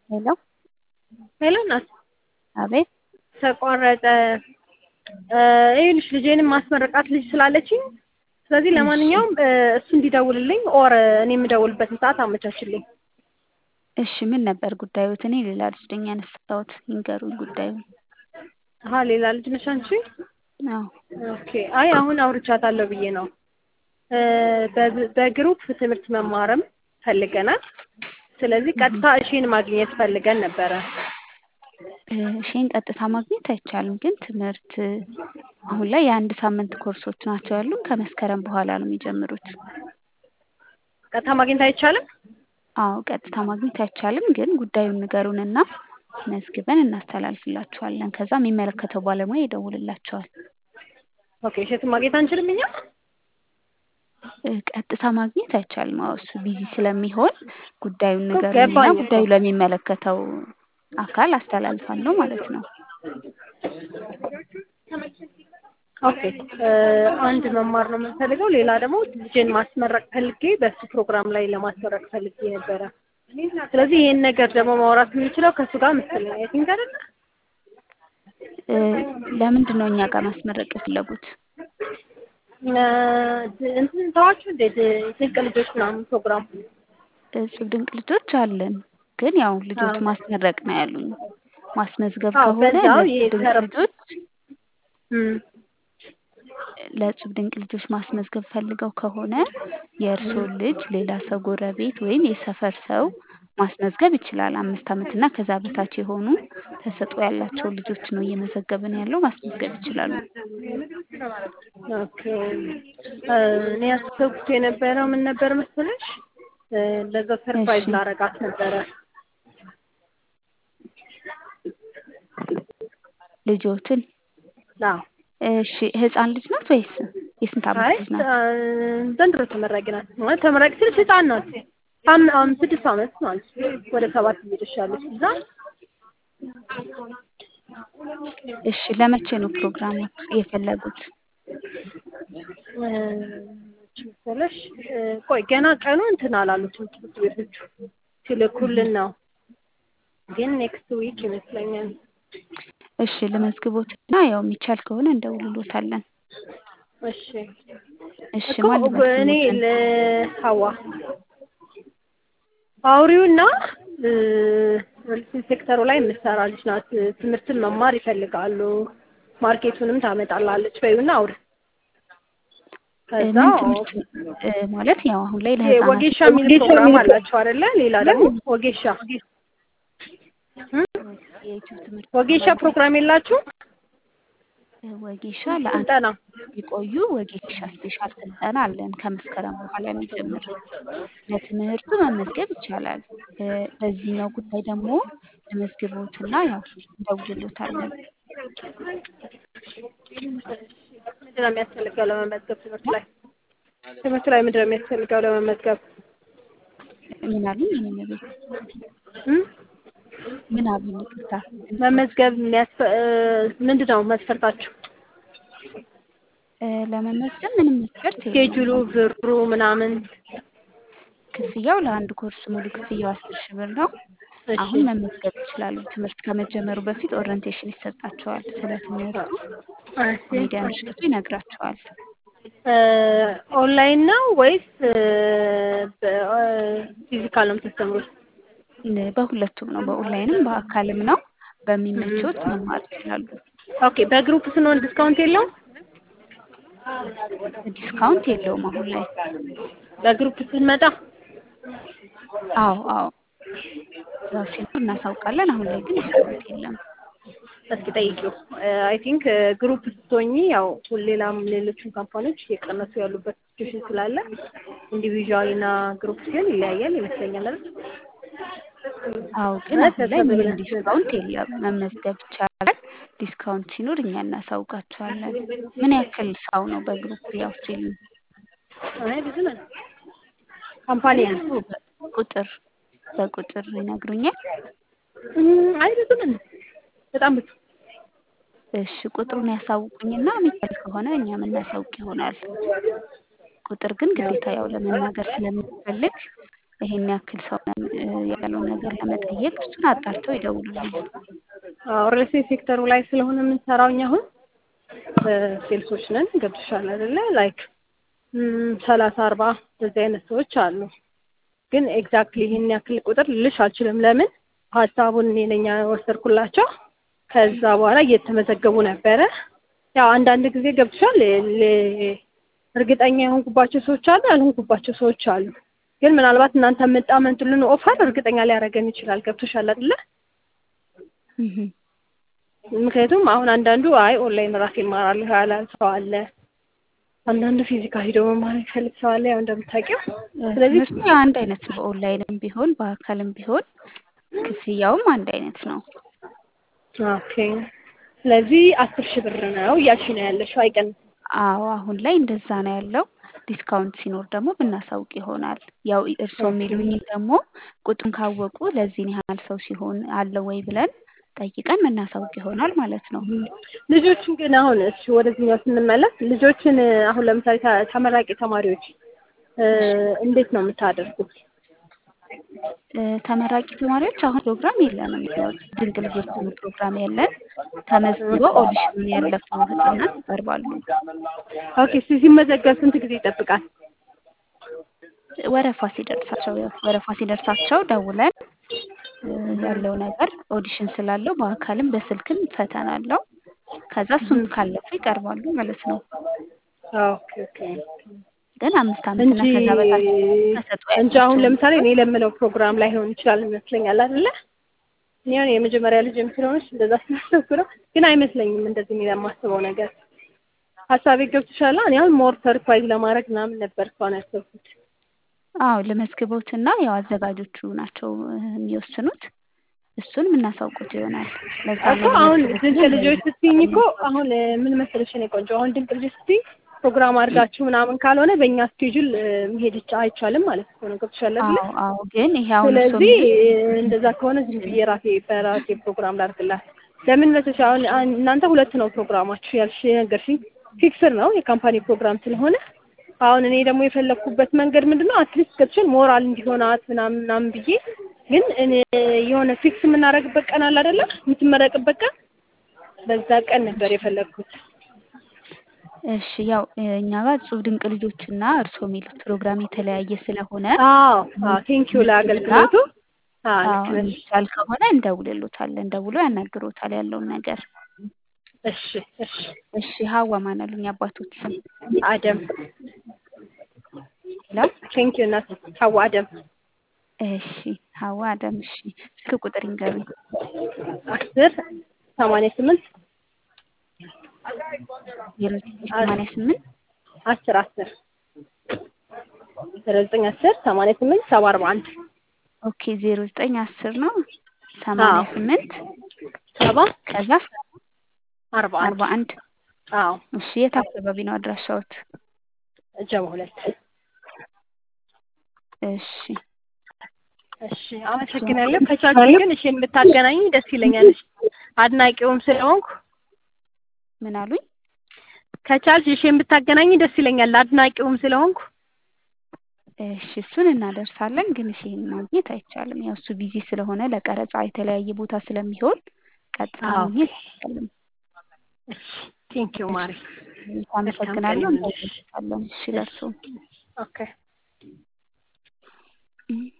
ሄሎ ሄሎ እናት አቤት ተቋረጠ። ይኸውልሽ ልጄንም ማስመረቃት ልጅ ስላለችኝ ስለዚህ ለማንኛውም እሱ እንዲደውልልኝ ኦር እኔ የምደውልበትን ሰዓት አመቻችልኝ። እሺ ምን ነበር ጉዳዩት? እኔ ሌላ ልጅ ነኝ ያነሳሁት። ይንገሩኝ ጉዳዩን። አሀ ሌላ ልጅ ነሽ አንቺ? አዎ ኦኬ። አይ አሁን አውርቻታለሁ ብዬ ነው። በ- በግሩፕ ትምህርት መማርም ፈልገናል። ስለዚህ ቀጥታ እሺን ማግኘት ፈልገን ነበረ። እሺን ቀጥታ ማግኘት አይቻልም፣ ግን ትምህርት አሁን ላይ የአንድ ሳምንት ኮርሶች ናቸው ያሉን። ከመስከረም በኋላ ነው የሚጀምሩት። ቀጥታ ማግኘት አይቻልም? አዎ ቀጥታ ማግኘት አይቻልም፣ ግን ጉዳዩን ንገሩንና መዝግበን እናስተላልፍላችኋለን። ከዛ የሚመለከተው ባለሙያ ይደውልላቸዋል። ኦኬ። እሸትን ማግኘት አንችልም እኛ? ቀጥታ ማግኘት አይቻልም። አዎ እሱ ቢዚ ስለሚሆን ጉዳዩን እኮ ንገሩንና ገባኝ እኮ። ጉዳዩ ለሚመለከተው አካል አስተላልፋለሁ ማለት ነው። ኦኬ። አንድ መማር ነው የምንፈልገው። ሌላ ደግሞ ልጄን ማስመረቅ ፈልጌ በሱ ፕሮግራም ላይ ለማስመረቅ ፈልጌ ነበረ። ስለዚህ ይሄን ነገር ደግሞ ማውራት የምንችለው ከእሱ ጋር መሰለኝ። አይ ቲንክ አይደለ? እ ለምንድን ነው እኛ ጋር ማስመረቅ የፈለጉት? እንትን ተዋችሁ እንዴ ድንቅ ልጆች ምናምን ፕሮግራም እጹብ ድንቅ ልጆች አለን፣ ግን ያው ልጆች አዎ። ማስመረቅ ነው ያሉኝ። ማስመዝገብ አዎ፣ ከሆነ በዛው ለእጹብ ድንቅ የተረፍ- ልጆች እም፣ ለእጹብ ድንቅ ልጆች ማስመዝገብ ፈልገው ከሆነ የእርስዎን ልጅ ሌላ ሰው ጎረቤት ወይም የሰፈር ሰው ማስመዝገብ ይችላል። አምስት ዓመት እና ከዛ በታች የሆኑ ተሰጥኦ ያላቸው ልጆች ነው እየመዘገብን ያለው። ማስመዝገብ ይችላሉ። ኦኬ። እኔ ያሰብኩት የነበረው ምን ነበር መሰለሽ? እ፣ ለዛ ሰርፕራይዝ እሺ። ላረጋት ነበረ። ልጆትን አዎ። እሺ፣ ህፃን ልጅ ናት ወይስ የስንት ዓመት አይ ልጅ ናት? እ፣ ዘንድሮ ተመራቂ ናት። ማለት ተመራቂ ስልሽ ህፃን ናት። አም- አም ስድስት ዓመት ማለት ነው። ወደ ሰባት እየደርሻለች እዛ እሺ፣ ለመቼ ነው ፕሮግራሙ የፈለጉት? እ፣ መቼ መሰለሽ እ፣ ቆይ ገና ቀኑ እንትን አላሉትም ትምህርት ቤቶቹ ሲልኩልን ነው። ግን ኔክስት ዊክ ይመስለኛል። እሺ፣ ለመዝግቦትና ያው የሚቻል ከሆነ እንደውልሎታለን። እሺ እሺ፣ እኮ ማን ልበል እኔ ስሞትን? ለሀዋ አውሪውና እ፣ ሪል ሴክተሩ ላይ የምትሰራ ልጅ ናት። ትምህርትን መማር ይፈልጋሉ። ማርኬቱንም ታመጣላለች በይውና አውሪ። ከዛ ምን ትምህርት እ፣ ማለት ያው አሁን ላይ ይሄ ለህፃናት ወጌሻ የሚል ፕሮግራም አላቸው አይደለ? ሌላ ደግሞ ወጌሻ እ? የዩቲዩብ ትምህርት ወጌሻ ፕሮግራም የላችሁ እ፣ ወጌሻ ለአንድ ስልጠና ቢቆዩ ወጌሻ ስፔሻል ስልጠና አለን ከመስከረም በኋላ የሚጀምር ለትምህርቱ መመዝገብ ይቻላል። እ፣ በዚህኛው ጉዳይ ደግሞ ለመዝግቦትና ያው እንደውልሎታለን። ምንድን ነው የሚያስፈልገው ለመመዝገብ? ትምህርት ላይ ትምህርት ላይ ምንድን ነው የሚያስፈልገው ለመመዝገብ? ምን አሉኝ? እኔም ቤት እ? ምን አሉኝ? ይቅርታ መመዝገብ የሚያስፈ እ፣ ምንድን ነው መስፈርታችሁ? እ፣ ለመመዝገብ ምንም መስፈርት የለውም። ስኬጁሉ ብሩ ምናምን ክፍያው ለአንድ ኮርስ ሙሉ ክፍያው አስር ሺህ ብር ነው። እሺ አሁን መመዝገብ ይችላሉ። ትምህርት ከመጀመሩ በፊት ኦሪየንቴሽን ይሰጣቸዋል። ስለ ትምህርቱ እሺ ኮሜዲያን እሸቱ ይነግራቸዋል። እ፣ ኦንላይን ነው ወይስ እ፣ በ- እ፣ ፊዚካል ነው የምታስተምሩት? ን- በሁለቱም ነው፣ በኦንላይንም በአካልም ነው። በሚመቾት መማር ይችላሉ። ኦኬ በግሩፕ ስንሆን ዲስካውንት የለውም? ዲስካውንት የለውም አሁን ላይ። በግሩፕ ስንመጣ አዎ አዎ፣ ያው ሲኖር እናሳውቃለን። አሁን ላይ ግን ዲስካውንት የለም። እስኪ ጠይቂው። አይ ቲንክ ግሩፕ ስትሆኚ ያው ሌላም ሌሎችም ካምፓኒዎች እየቀነሱ ያሉበት ሲቹዌሽን ስላለ ኢንዲቪዥዋል እና ግሩፕ ሲሆን ይለያያል ይመስለኛል አይደል? አዎ ግን አሁን ላይ ምንም ዲስካውንት የለም። መመዝገብ ይቻላል። ዲስካውንት ሲኖር እኛ እናሳውቃቸዋለን። ምን ያክል ሰው ነው በግሩፕ ያው ሲሉ አይ ብዙ ነን ካምፓኒ ቁጥር በቁጥር ይነግሩኛል። እም፣ አይ ብዙ ነን በጣም ብዙ እሺ ቁጥሩን ያሳውቁኝና የሚቻል ከሆነ እኛ የምናሳውቅ ይሆናል። ቁጥር ግን ግዴታ ያው ለመናገር ስለሚፈልግ ይሄን ያክል ሰው ነን ያለው ነገር ለመጠየቅ እሱን አጣርተው ይደውሉልናል። ሪል ስቴት ሴክተሩ ላይ ስለሆነ የምንሰራው እኛ አሁን ሴልሶች ነን። ገብቶሻል አይደለ? ላይክ ሰላሳ አርባ እንደዚህ አይነት ሰዎች አሉ። ግን ኤግዛክትሊ ይህን ያክል ቁጥር ልልሽ አልችልም። ለምን ሀሳቡን እኔ ነኝ ወሰድኩላቸው። ከዛ በኋላ እየተመዘገቡ ነበረ። ያው አንዳንድ ጊዜ ገብቶሻል እርግጠኛ የሆንኩባቸው ሰዎች አሉ፣ ያልሆንኩባቸው ሰዎች አሉ። ግን ምናልባት እናንተ የምታመጡልን ኦፈር እርግጠኛ ሊያደርገን ይችላል። ገብቶሻል አይደለ? ምክንያቱም አሁን አንዳንዱ አይ ኦንላይን ራሴ እማራለሁ ያለ ሰው አለ። አንዳንዱ ፊዚካል ሂዶ መማር የሚፈልግ ሰው አለ። ያው እንደምታውቂው ስለዚህ እሱ አንድ አይነት ነው። ኦንላይንም ቢሆን በአካልም ቢሆን ክፍያውም አንድ አይነት ነው። ኦኬ። ስለዚህ አስር ሺህ ብር ነው እያልሽ ነው ያለሽው፣ አይቀንስም። አዎ አሁን ላይ እንደዛ ነው ያለው። ዲስካውንት ሲኖር ደግሞ ብናሳውቅ ይሆናል። ያው እርስዎ የሚሉኝ ደግሞ ቁጥሩን ካወቁ ለዚህን ያህል ሰው ሲሆን አለ ወይ ብለን ጠይቀን ምናሳውቅ ይሆናል ማለት ነው። ልጆችን ግን አሁን እሺ ወደዚህኛው ስንመለስ ልጆችን አሁን ለምሳሌ ተመራቂ ተማሪዎች እንዴት ነው የምታደርጉት? ተመራቂ ተማሪዎች አሁን ፕሮግራም የለንም። ያው ድንቅ ልጆች የሚል ፕሮግራም ያለን ተመዝግበው ኦዲሽኑን ያለፉ ህጻናት ይቀርባሉ። ኦኬ ሲመዘገብ ስንት ጊዜ ይጠብቃል? ወረፋ ሲደርሳቸው ያው ወረፋ ሲደርሳቸው ደውለን ያለው ነገር ኦዲሽን ስላለው በአካልም በስልክም ፈተና አለው። ከዛ እሱን ካለፉ ይቀርባሉ ማለት ነው። ኦኬ ኦኬ ግን አምስት ዓመትና እንጂ ከዛ በታች ተሰጥኦ እንጂ አሁን ያላቸው ለምሳሌ እኔ ለምለው ፕሮግራም ላይ ሆን ይችላል ይመስለኛል አይደለ? እኔ አሁን የመጀመሪያ ልጅም ስለሆነች እንደዛ ስላሰብኩ ነው። ግን አይመስለኝም እንደዚህ እኔ ለማስበው ነገር ሀሳቤ ገብቶሻል። እኔ አሁን ሞር ሰርፕራይዝ ለማድረግ ምናምን ነበር እስካሁን ያሰብኩት። አዎ ለመዝግቦትና ያው አዘጋጆቹ ናቸው የሚወስኑት። እሱን የምናሳውቁት ይሆናል። ለዛ እኮ ነው አሁን ለመዝግቦትና ድንቅ ልጆች ስትይኝ እኮ አሁን ምን መሰለሽ እኔ ቆንጆ አሁን ድንቅ ልጆች ስትይኝ ፕሮግራም አድርጋችሁ ምናምን ካልሆነ በእኛ ስኬጁል መሄድ ይቻ- አይቻልም ማለት እኮ ነው። ገብቶሻል አይደለ? አዎ አዎ ግን ይሄ አሁን እርስዎ ስለዚህ የሚሉት እንደዛ ከሆነ ዝም ብዬ ራሴ በራሴ ፕሮግራም ላድርግላት። ለምን መሰለሽ አሁን አን- እናንተ ሁለት ነው ፕሮግራማችሁ ያልሽ ነገርሽኝ፣ ፊክስር ነው የካምፓኒ ፕሮግራም ስለሆነ አሁን እኔ ደግሞ የፈለግኩበት መንገድ ምንድን ነው አትሊስት ገብቶሻል ሞራል እንዲሆናት ምናምን ምናምን ብዬ ግን እኔ የሆነ ፊክስ የምናደርግበት ቀን አለ አይደለ? የምትመረቅበት ቀን በዛ ቀን ነበር የፈለግኩት። እሺ ያው እኛ ጋር እጹብ ድንቅ ልጆችና እርስዎ የሚሉት ፕሮግራም የተለያየ ስለሆነ አዎ አዎ ቴንኪዩ ለአገልግሎቱ። አዎ አዎ ልክ ነሽ። የሚቻል ከሆነ እንደውልሎታለን። ደውሎ ያናግሮታል ያለውን ነገር። እሺ እሺ እሺ ሀዋ ማን አሉኝ አባቶት ስም አደም ይላል። ቴንኪዩ እናት ሀዋ አደም እሺ ሀዋ አደም። እሺ ስልክ ቁጥር ይንገሩኝ። አስር ሰማንያ ስምንት ዜሮ ዘጠኝ ሰማንያ ስምንት አስር አስር ዜሮ ዘጠኝ አስር ሰማንያ ስምንት ሰባ አርባ አንድ ኦኬ ዜሮ ዘጠኝ አስር ነው ሰማንያ ስምንት ሰባ ከዛ አርባ አንድ አርባ አንድ አዎ እሺ የት አካባቢ ነው አድራሻዎት? ጀማ ሁለት እሺ እሺ አመሰግናለሁ። ከቻልሽ ግን እሺ የምታገናኝ ደስ ይለኛል። አድናቂውም ስለሆንኩ ምን አሉኝ? ከቻልሽ እሺ የምታገናኝ ደስ ይለኛል። አድናቂውም ስለሆንኩ እሺ እሱን እናደርሳለን፣ ግን እሺ ይሄን ማግኘት አይቻልም። ያው እሱ ቢዚ ስለሆነ ለቀረጻ የተለያየ ቦታ ስለሚሆን ቀጥታ አዎ። ማግኘት አይቻልም። ቴንኪዩ ማሪ። አመሰግናለሁ። መልካም ቀን ይሁንልሽ። እንደውልልሻለን። እሺ ለእርሶ ኦኬ